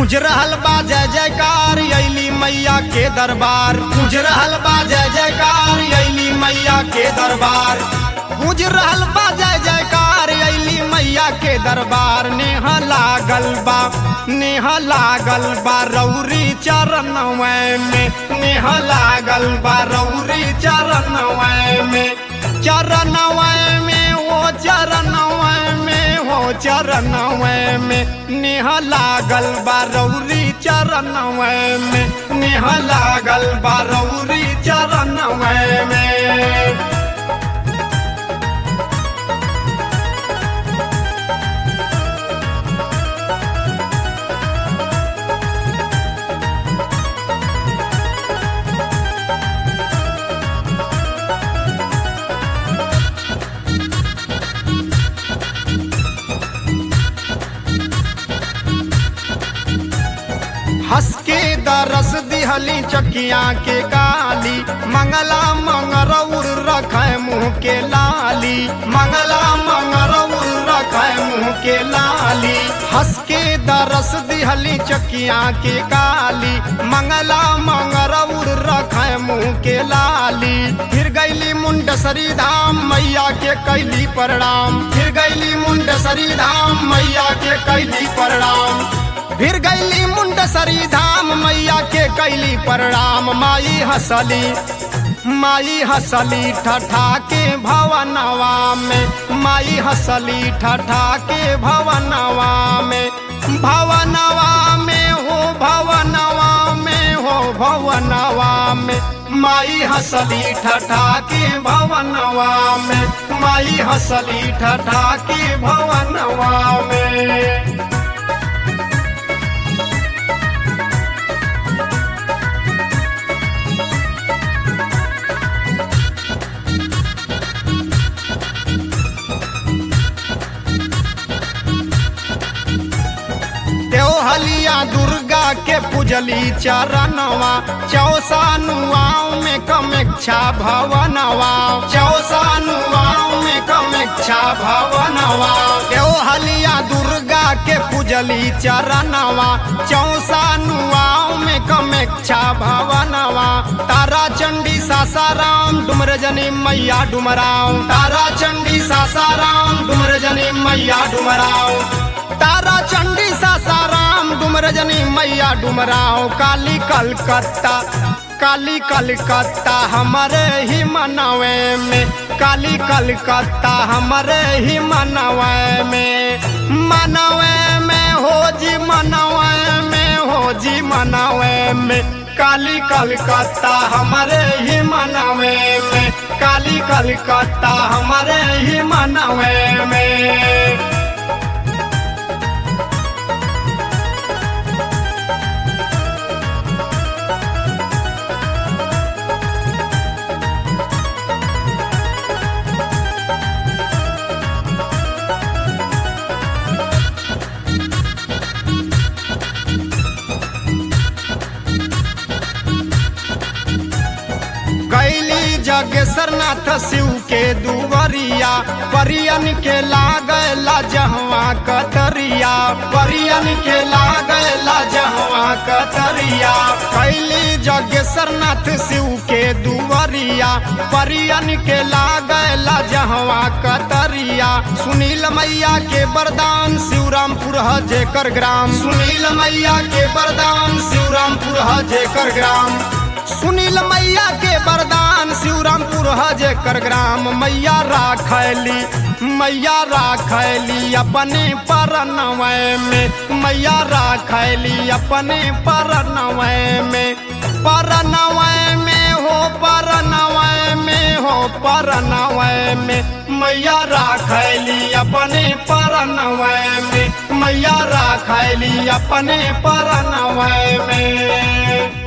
पूज रहल बा जय जयकार अली मैया के दरबार पूज रहल बा जय जयकार अली मैया के दरबार पूज रहल बा जय जयकार अली मैया के दरबार नेह लागल बा नेह लागल बा रौरी चरण में नेह लागल बा रौरी चरण में चरण में ओ चरण में हो चरण में नेह लागल बा रौरी चरण में नेह लागल बा रौरी चरण में हंस के दरस दिहली चकिया के गाली मंगला मंगरौर रखे मुँह के लाली मंगला मंगरौर रखे मुँह के लाली हंस के दरस दिहली चकिया के गाली मंगला मंगरौर रखे मुँह के लाली फिर गैली मुंडसरी धाम मैया के कैली प्रणाम फिर गैली मुंडसरी धाम मैया के कैली प्रणाम फिर गैली मुंडसरी धाम मैया के कैली प्रणाम माई हसली माई हसली ठठा के भवनवा में माई हसली ठठा के भवनवा में भवनवा में हो भवनवा में हो भवनवा में माई हसली ठठा के भवनवा में माई हसली ठठा के भवनवा में देवहलिया दुर्गा के पूजली चरणवा चौसानुआओं में कमेक्षा भवनवा चौसानुआओं में कमेक्षा भवनवा देवहलिया दुर्गा के पूजली चरणवा चौसानुआओं में कमेक्षा भवनवा तारा चंडी सासाराम डुमरजनी मैया डुमराव तारा चंडी सासाराम डुमरजनी मैया डुमराव तारा चंडी सासाराम डुमरजनी मैया डुमराव काली कलकत्ता काली कलकत्ता हमारे ही मनवे में काली कलकत्ता हमारे ही मनवे में मनवे में हो जी मनवे में हो जी मनवे में काली कलकत्ता हमारे ही मनवे में काली कलकत्ता हमारे ही मनवे में कैली जगेश्वर नाथ शिव के दुवरिया परियन के लागला जहवा कतरिया परियन के लागला जहवा कतरिया कैली जगेश्वर नाथ शिव के दुवरिया परियन के लागला जहवा कतरिया सुनील मैया के वरदान शिवरामपुर ह जेकर ग्राम सुनील मैया के वरदान शिवरामपुर ह जेकर ग्राम सुनील मैया के वरदान शिवरामपुर हजे कर ग्राम मैया राखली मैया राखली अपने परनवय में मैया राखली अपने परनवय में परनवय में हो परनवय में हो परनवय में मैया राखली अपने परनवय में मैया राखली अपने परनवय में